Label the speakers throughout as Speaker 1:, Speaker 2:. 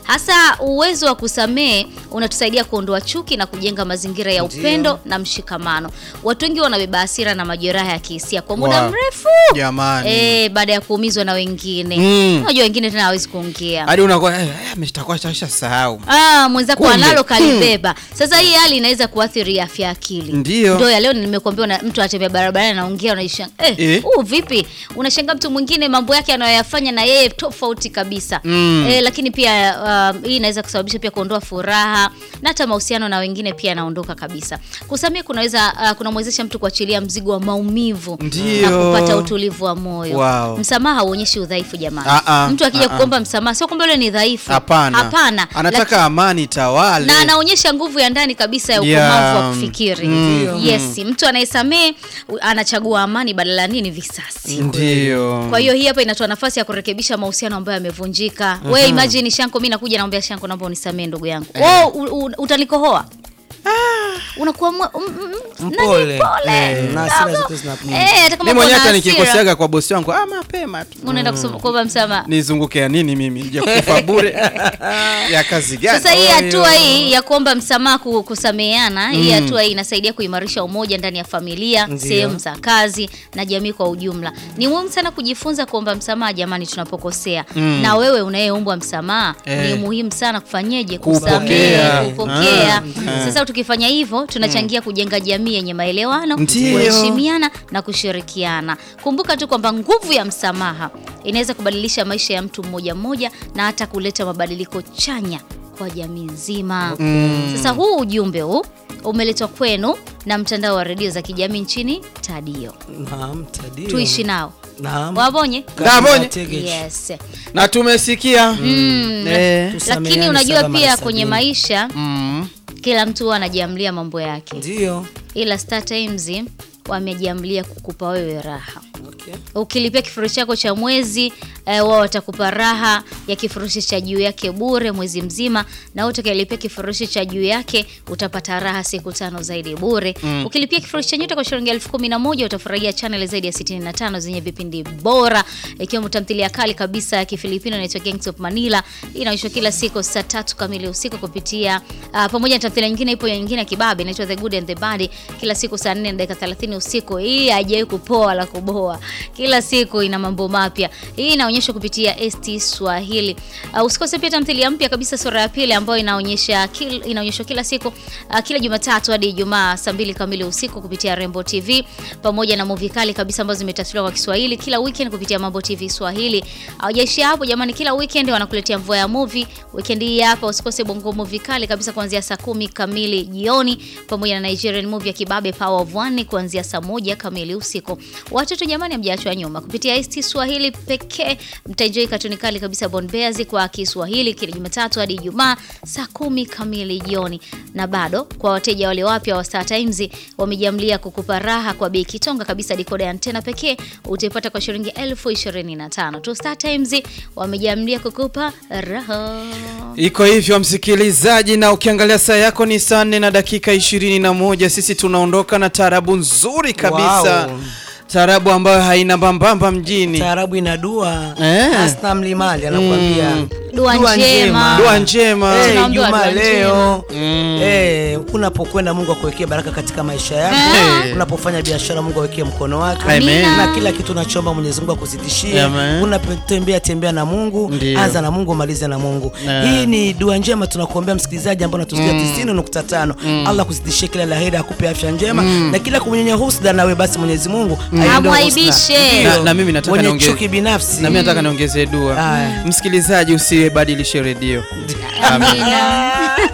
Speaker 1: Hasa uwezo wa kusamehe unatusaidia kuondoa chuki na kujenga mazingira ya
Speaker 2: Ndio.
Speaker 1: upendo na mshikamano. Watu wengi wanabeba hasira na majeraha ya kihisia kwa muda
Speaker 3: Wow.
Speaker 1: mrefu
Speaker 3: Jamani.
Speaker 1: eh, baada ya kuumizwa na wengine.
Speaker 3: Mm.
Speaker 1: Unajua wengine tena hawezi kuongea.
Speaker 3: Hadi unakuwa eh, eh, ameshtakuwa shasha sahau.
Speaker 1: Ah, mwenzako
Speaker 3: Kumbe.
Speaker 1: analo kalibeba. Sasa hii hali inaweza kuathiri afya ya akili.
Speaker 3: Ndio.
Speaker 1: Ndio ya leo nimekuambia una- mtu atembea barabarani anaongea unaishangaa. Eh,
Speaker 3: Eh.
Speaker 1: huu vipi? Unashangaa mtu mwingine mambo yake anayoyafanya na yeye tofauti kabisa.
Speaker 3: Mm.
Speaker 1: Eh, lakini pia um, hii inaweza kusababisha pia kuondoa furaha na hata mahusiano na wengine pia yanaondoka kabisa. Kusamehe kunaweza uh, kunamwezesha mtu kuachilia mzigo wa maumivu
Speaker 3: Ndio.
Speaker 1: na kupata utulivu wa moyo.
Speaker 3: Wow.
Speaker 1: Msamaha hauonyeshi udhaifu jamani.
Speaker 3: Ah, ah,
Speaker 1: mtu akija
Speaker 3: ah, ah.
Speaker 1: kuomba msamaha sio kwamba yule ni dhaifu.
Speaker 3: Hapana.
Speaker 1: Hapana.
Speaker 3: Anataka amani tawale.
Speaker 1: na anaonyesha nguvu ya ndani kabisa ya
Speaker 3: Yeah.
Speaker 1: ukomavu wa kufikiri.
Speaker 3: Mm.
Speaker 1: Yes, mtu anayesamehe u- anachagua amani badala ya nini visasi.
Speaker 3: Ndio.
Speaker 1: Kwa hiyo hii hapa inatoa nafasi ya kurekebisha mahusiano ambayo yamevunjika. We imagine Shanko, mimi nakuja naambia Shanko, naomba unisamee ndugu yangu. Oh, u- u- utanikohoa. Unakuwa mwe- mm, mm, mm,
Speaker 2: Mpole.
Speaker 1: nani pole.
Speaker 2: Eh, na hasira zote zinapungua.
Speaker 1: Eh, hata kama
Speaker 3: Mimi mwenyewe
Speaker 1: kuna
Speaker 3: hata
Speaker 1: hasira,
Speaker 3: nikikoseaga kwa bosi wangu ah, mapema tu.
Speaker 1: unaenda kusoma kuomba msamaha.
Speaker 3: Nizunguke ya nini mimi? Nija kufa bure. ya kazi gani?
Speaker 1: Sasa hii
Speaker 2: Oyo.
Speaker 1: hatua hii ya kuomba msamaha, ku- kusameheana, hii hatua hii inasaidia kuimarisha umoja ndani ya familia,
Speaker 2: Ndio.
Speaker 1: sehemu za kazi na jamii kwa ujumla. Ni muhimu sana kujifunza kuomba msamaha jamani, tunapokosea. Na wewe unayeombwa msamaha,
Speaker 3: Eh.
Speaker 1: ni muhimu sana kufanyeje?
Speaker 3: Kupokea.
Speaker 1: Kusamehe, kupokea.
Speaker 3: Ah.
Speaker 1: Sasa tukifanya hivyo, tunachangia kujenga jamii yenye maelewano,
Speaker 3: Ndio.
Speaker 1: kuheshimiana na kushirikiana. Kumbuka tu kwamba nguvu ya msamaha inaweza kubadilisha maisha ya mtu mmoja mmoja na hata kuleta mabadiliko chanya kwa jamii nzima. Sasa huu ujumbe huu umeletwa kwenu na mtandao wa redio za kijamii nchini Tadio.
Speaker 2: Naam, Tadio.
Speaker 1: Tuishi nao
Speaker 2: Naam.
Speaker 1: wabonye.
Speaker 3: Ndabonye.
Speaker 2: Tegeji.
Speaker 1: Yes.
Speaker 3: Na tumesikia.
Speaker 1: Mm.
Speaker 3: Eh.
Speaker 2: Tusameheane
Speaker 1: Lakini unajua
Speaker 2: saba mara
Speaker 1: pia
Speaker 2: sabini.
Speaker 1: kwenye maisha
Speaker 3: Mm.
Speaker 1: kila mtu huwa anajiamlia mambo yake,
Speaker 2: Ndio.
Speaker 1: ila Star Times wamejiamlia kukupa wewe raha.
Speaker 2: Okay.
Speaker 1: ukilipia kifurushi chako cha mwezi eh, wao watakupa raha ya kifurushi cha juu yake bure mwezi mzima, na wewe utakayelipia kifurushi cha juu yake utapata raha siku tano zaidi bure. Ukilipia kifurushi cha nyota kwa shilingi elfu kumi na moja utafurahia channel zaidi ya 65 zenye vipindi bora, ikiwemo tamthilia kali kabisa ya Kifilipino inaitwa Gangs of Manila, inaonyeshwa kila siku saa tatu kamili usiku kupitia uh, pamoja na tamthilia nyingine, ipo nyingine ya kibabe inaitwa The Good and the Bad, kila siku saa 4 na dakika 30 usiku. Hii haijawahi kupoa la kuboa, kila siku ina mambo mapya. Hii inaonyeshwa kupitia ST Swahili. Uh, usikose pia tamthilia mpya kabisa sura ya pili ambayo inaonyesha kil, inaonyeshwa kila siku uh, kila Jumatatu hadi Ijumaa saa mbili kamili usiku kupitia Rembo TV pamoja na movie kali kabisa ambazo zimetafsiriwa kwa Kiswahili kila weekend kupitia Mambo TV Swahili. Hawajaishia hapo jamani, kila weekend wanakuletea mvua ya movie. Weekend hii hapa usikose bongo movie kali kabisa kuanzia saa kumi kamili jioni pamoja na Nigerian movie ya Kibabe Power of One kuanzia saa moja kamili usiku. Watoto jamani, hamjaachwa nyuma. Kupitia ST Swahili pekee mtaenjoy katuni kali kabisa Bon Bears kwa Kiswahili kila Jumatatu hadi Ijumaa saa kumi kamili jioni. Na bado kwa wateja wale wapya wa Star Times wamejiamlia kukupa raha kwa bei kitonga kabisa. Dekoda ya antena pekee utaipata kwa shilingi elfu ishirini na tano tu. Star Times wamejiamlia kukupa raha.
Speaker 3: Iko hivyo msikilizaji, na ukiangalia saa yako ni saa nne na dakika ishirini na moja. Sisi tunaondoka na taarabu nzuri kabisa
Speaker 2: Wow.
Speaker 3: taarabu ambayo haina mbambamba mjini.
Speaker 2: Taarabu ina dua.
Speaker 3: Eh.
Speaker 2: Asna Mlimali anakuambia.
Speaker 1: Dua njema.
Speaker 3: Dua njema.
Speaker 2: Eh,
Speaker 1: Tunaambiwa
Speaker 2: Ijumaa
Speaker 1: dua
Speaker 2: leo
Speaker 3: Mm.
Speaker 2: eh, unapokwenda Mungu akuwekee baraka katika maisha yako.
Speaker 3: Eh.
Speaker 2: Unapofanya biashara Mungu awekee mkono wake.
Speaker 3: Amen.
Speaker 2: Na kila kitu unachoomba Mwenyezi Mungu akuzidishie.
Speaker 3: Amen.
Speaker 2: Unapotembea tembea na Mungu,
Speaker 3: Ndio.
Speaker 2: anza na Mungu, maliza na Mungu.
Speaker 3: Eh.
Speaker 2: Hii ni dua njema tunakuombea msikilizaji ambao unatusikia 90.5. Allah kuzidishie kila laheri, akupe afya njema na kila kumnyenye husda nawe basi Mwenyezi Mungu aiondoe
Speaker 1: Amwaibishe.
Speaker 2: husda. Ndio.
Speaker 3: Na- na mimi nataka
Speaker 2: Mwenye
Speaker 3: niongee-
Speaker 2: chuki binafsi.
Speaker 3: Na mimi nataka niongezee dua.
Speaker 2: Aya.
Speaker 3: Msikilizaji, usibadilishe redio.
Speaker 1: Amina.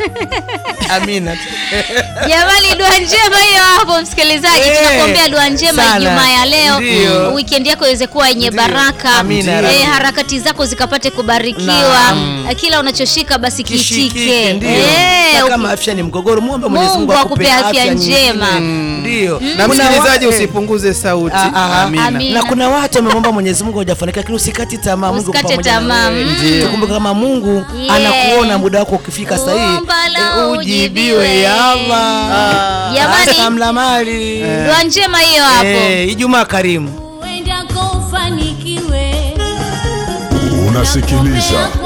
Speaker 2: Amina.
Speaker 1: Jamani, dua njema hiyo hapo msikilizaji,
Speaker 2: Eh,
Speaker 1: tunakuombea dua njema
Speaker 2: sana.
Speaker 1: Ijumaa ya leo,
Speaker 2: Ndio.
Speaker 1: weekend yako iweze kuwa yenye
Speaker 2: Ndio.
Speaker 1: baraka,
Speaker 2: Amina,
Speaker 1: eh,
Speaker 2: Rabbi.
Speaker 1: harakati zako zikapate kubarikiwa,
Speaker 2: Naam.
Speaker 1: eh, kila unachoshika basi
Speaker 2: Kishikike,
Speaker 1: kitike.
Speaker 2: ndio.
Speaker 1: Eh,
Speaker 2: Na
Speaker 1: uki-
Speaker 2: kama afya ni mgogoro, muombe Mwenyezi Mungu
Speaker 1: Mungu akupe afya
Speaker 2: nyingine.
Speaker 1: njema.
Speaker 2: Ndio.
Speaker 3: Na
Speaker 2: Kuna
Speaker 3: msikilizaji,
Speaker 2: wa- eh,
Speaker 3: usipunguze sauti.
Speaker 2: Ah, ah,
Speaker 3: Amina.
Speaker 1: Amina.
Speaker 2: na kuna watu wamemwomba Mwenyezi Mungu hajafanikiwa, lakini usikati tamaa. Mungu yuko
Speaker 1: Usikate
Speaker 2: pamoja na
Speaker 1: tamaa,
Speaker 2: wewe.
Speaker 1: mm.
Speaker 2: Tukumbuke kama Mungu
Speaker 1: Yeah.
Speaker 2: anakuona muda wako ukifika sahihi,
Speaker 1: Omba la
Speaker 2: eh,
Speaker 1: ujibiwe.
Speaker 2: ujibiwe ya Allah.
Speaker 1: Jamani.
Speaker 2: Asalamu mali.
Speaker 1: dua njema hiyo hapo.
Speaker 2: Eh, Ijumaa karimu.
Speaker 4: uendako ufanikiwe
Speaker 5: Unasikiliza